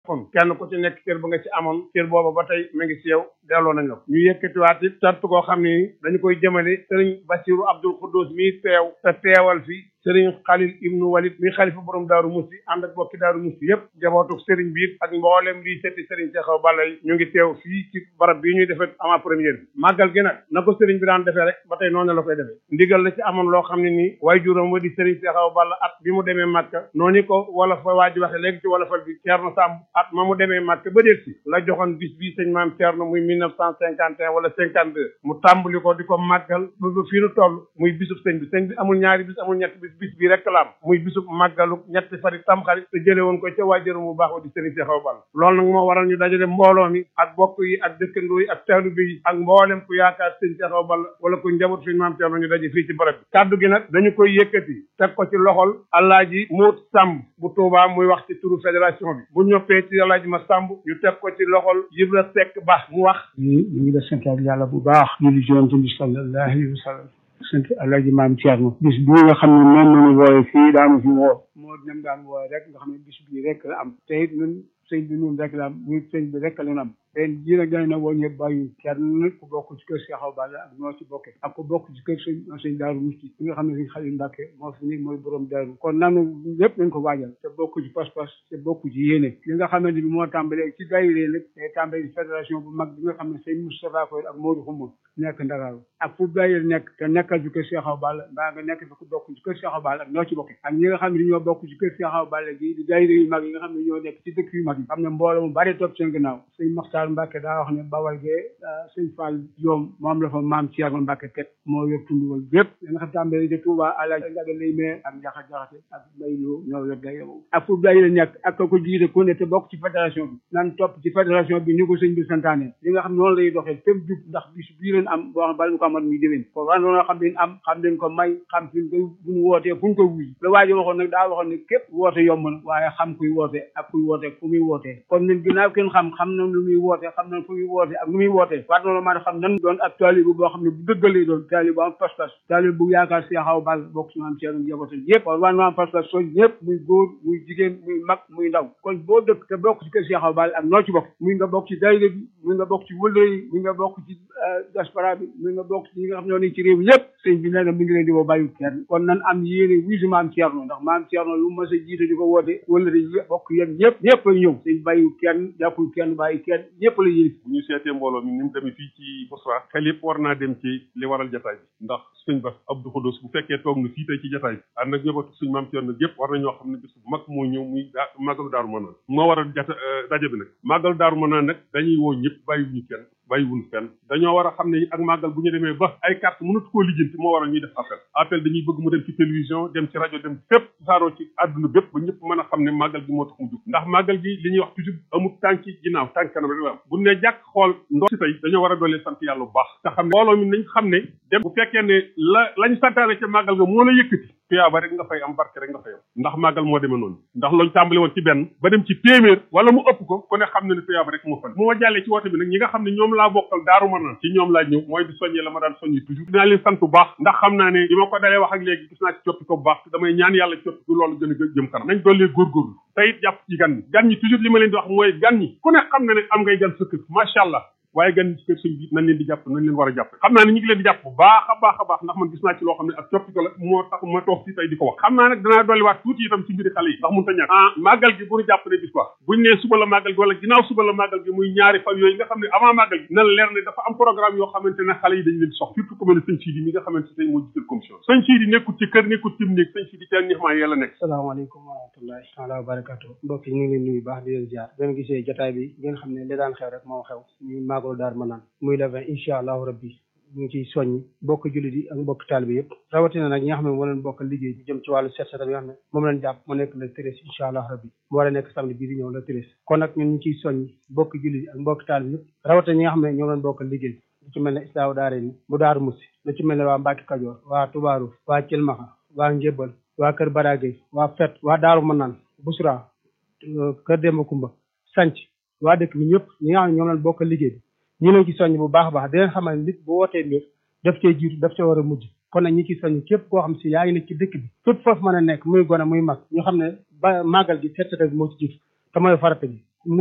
kon kenn ku ci nekk cër ba nga ci amoon cër booba ba tey mu ngi ci yow delloo nañ la ko ñu yëkkatiwaat it cant koo xam ne dañu koy jëmale sëriñ Basiru Abdul Xuddus mi teew te teewal fi sëriñ Xalil ibnu Walid mi xalifa borom daaru musti ànd ak bokki daaru musti yëpp jabootu sëriñ biir ak mboolem lii setti sëriñ Seexaw Balla yi ñu ngi teew fii ci barab bii ñuy defee avant première bi màggal gi nag na ko sëriñ bi daan defee rek ba tey noonu la koy defee ndigal la ci amoon loo xam ne nii waaye juróom wa di sëriñ Seexaw Balla at bi mu demee Màkka noonu ko wala fa waa ji waxe léegi ci wala fal bi Ceerno Sàmb at ma mu demee Màkka ba déet si la joxoon bis bii sëñ maam Ceerno muy mille neuf cent cinquante et un wala cinquante deux mu tàmbali ko di ko màggal ba ba fii nu toll muy bisub sëñ bi sëñ bi amul ñaari bis amul ñetti bis bis bii rek la am muy bisub màggalu ñetti fari tamxarit te jële woon ko ca waajuram bu baax wa di sëriñ Seexaw Balla loolu nag moo waral ñu dajale mbooloo mi ak bokk yi ak dëkkandoo yi ak taalibe yi ak mboolem ku yaakaar sëñ Seexaw Balla wala ku njaboot suñu maam Ceerno ñu daje fii ci barab bi kàddu gi nag dañu koy yëkkati teg ko ci loxol Alaaji Moot Sàmb bu Tuubaa muy wax ci turu fédération bi bu ñoppee ci Alaaji ma Sàmb ñu teg ko ci loxol Ibra Seck Ba mu wax ñu ñu ngi def sant yàlla bu baax ñu di jonte bi sallallahu alayhi wa sallam sant alaaji maam Thierno bis bii nga xam ne moom nañu wooye fii daanu fi woo moo ñam daan wooye rek nga xam ne bis bii rek la am te it ñun sëñ bi ñun rek la am muy sëñ bi rek la ñu am ren jii nag dañ na woo ñëpp bàyyi kenn ku bokk ci kër Seexaw Balla ak ñoo ci bokke ak ku bokk ci kër sëñ sëñ Daaru Musti bi nga xam ne sëñ Xaliil Mbàkke moo fi nekk mooy borom daaru kon nanu lépp nañ ko waajal te bokk ci pas-pas te bokk ci yéene li nga xamante bi moo tàmbalee ci daayira nag te tàmbalee ci fédération bu mag bi nga xam ne sëñ Moustapha Koy ak Modou Xuma nekk Ndakaaru ak fu daayira nekk te nekkal ci kër Seexaw Balla mbaa nga nekk fi ku bokk ci kër Seexaw Balla ak ñoo ci bokke ak ñi nga xam ne ñoo bokk ci kër Seexaw Balla gi di daayira yu mag yi nga xam ne ñoo nekk ci dëkk yu mag yi xam ne mbooloo mu bari topp seen gannaaw sëñ Maxtaar Mbàkke daa wax ne bawal gee sëñ Fall Joom moom la fa maam Thierno Mbacke teg moo yor tund wal bépp da nga xam tàmbali de Touba àlaaj Njaga lay mee ak njaxa jaxate ak mbay loo ñoo yor day yow ak fu day la nekk ak ko jiite ku ne te bokk ci fédération bi nan topp ci fédération bi ni ko sëñ bi santaane li nga xam noonu lay doxee fépp jub ndax bis bii leen am boo xam bala ñu ko amat muy déwén ko wan noonu xam leen am xam leen ko may xam fi ko bu ñu wootee fu ñu ko wuy la waajo waxoon nag daa waxoon ne képp woote yomb na waaye xam kuy woote ak kuy woote fu muy wootee kon ñun ginnaaw kenn xam xam na lu muy woote xam na fu muy woote ak nu muy woote war noonu maa xam nan doon ab taalibe boo xam ne bu dëggalee doon taalibe bu am pas-pas taalibe bu yaakaar Seexaw Balla bokk ci maam Ceerno njabootam yëpp kon war na am pas-pas soñ ñëpp muy góor muy jigéen muy mag muy ndaw kon boo dëkk te bokk ci kër Seexaw Balla ak noo ci bokk muy nga bokk ci daayira bi muy nga bokk ci wëllëre yi muy nga bokk ci diaspora bi muy nga bokk ci ñi nga xam ne ñoo nekk ci réew mi yëpp sëñ bi nee na mi ngi leen di woo bàyyi kenn kon nan am yéene wiisu maam Ceerno ndax maam Ceerno lu mas a jiite di ko woote wëllëre yi bokk yéen ñëpp ñëpp ay ñëw sëñ bàyyi kenn jàppul kenn bàyyi kenn ñëpp la yéene bu ñu seetee mbooloo mi ni mu demee fii ci Bosra xel yëpp war naa dem ci li waral jataay bi ndax sëñ Bass Abdou Khoudous bu fekkee toog na fii tey ci jataay bi ànd ak ñëbatu suñ maam Thierno yëpp war na ñoo xam ne bis bu mag moo ñëw muy daa màggalu daaru manaan moo waral jata daje bi nag màggalu daaru manaan nag dañuy woo ñëpp bàyyiwuñu kenn bàyyiwuñu fenn dañoo war a xam ne ak màggal bu ñu demee ba ay carte mënatu koo lijjanti moo waral ñuy def appel appel dañuy bëgg mu dem ci télévision dem ci rajo dem fépp saaroo ci àdduna bépp ba ñëpp mën a xam ne màggal gi moo tax mu jóg ndax màggal gi li ñuy wax toujours amul tànki ginnaaw tànk kanam rek la am bu ne jàkk xool ndox si tey dañoo war a doolee sant yàlla bu baax te xam ne mbooloo mi nañ xam ne dem bu fekkee ne la lañ santaane ca màggal ga moo la yëkkati tuyaaba rek nga fay am barke rek nga fay am ndax màggal moo demee noonu ndax loolu tàmbali woon ci benn ba dem ci téeméer wala mu ëpp ko ku ne xam ne ne tuyaaba rek moo fan moo jàllee ci woote bi nag ñi nga xam ne ñoom laa bokkal daaru ma naan ci ñoom laa ñëw mooy di soññee la ma daan soññi toujours dinaa leen sant bu baax ndax xam naa ne bi ma ko dalee wax ak léegi gis naa ci coppi ko bu baax te damay ñaan yàlla coppi ko loolu gën a jëm kanam nañ dollee góorgóorlu te it jàpp ci gan ñi gan ñi toujours li ma leen di wax mooy gan ñi ku ne xam na ne am ngay gan sa kër macha allah waaye gan ci kër sëñ bi nañ leen di jàpp nañ leen war a jàpp xam naa ne ñu ngi leen di jàpp bu baax a baax a baax ndax man gis naa ci loo xam ne ak coppite la moo tax ma toog fii tey di ko wax xam naa nag danaa dolliwaat tuuti itam ci mbiri xale yi ndax mun ta ñàkk ah màggal gi bu ñu jàpp ne bis quoi buñ nee suba la màggal gi wala ginnaaw suba la màggal gi muy ñaari fan yooyu nga xam ne avant màggal gi na leer ne dafa am programme yoo xamante ne xale yi dañ leen sox surtout ku mel ne sëñ Sidi mi nga xamante ne moo jiital commission sëñ Sidi nekkul ci kër nekkul ci néeg sëñ Sidi ca nixmaa yàlla nekk salaamaaleykum wa rahmatullahi taala wa barakatu mbokk yi ñu ngi leen nuyu baax di leen ziar ngeen gisee jotaay bi ngeen xam ne li daan xew rek moo xew ñuy màggalu daar ma naan muy le vingt incha allahu rabbi ñu ngi ciy soññi bokk jullit yi ak mbokk taalibe yëpp rawatina nag ñi nga xam ne moo leen bokk liggéey bi jëm ci wàllu set setal yi nga xam ne moom leen jàpp mu nekk le treize incha allah rabbi mu war a nekk samedi bii di ñëw le treize kon nag ñun ñu ciy soññi bokk jullit yi ak mbokk taalibe yëpp rawatina ñi nga xam ne ñoo leen bokk liggéey lu ci mel ne islaaw daare ni bu daaru musi lu ci mel ne waa Mbàkke Kajoor waa Tubaaru waa Cilmaxa waa Njébbal waa Kër Barage waa Fet waa Daaru Manaan Busra Kër Demba Kumba sanc waa dëkk bi ñëpp ñi nga xam ne ñoom leen bokk liggéey bi ñu leen ci soññ bu baax a baax di leen xamal nit bu wootee mbir daf cee jiitu daf cee war a mujj kon nag ñi ci soññ képp koo xam si yaa ngi nekk ci dëkk bi fépp foofu mën a nekk muy gone muy mag ñu xam ne ba màggal gi set setal bi moo ci jiitu te mooy farata bi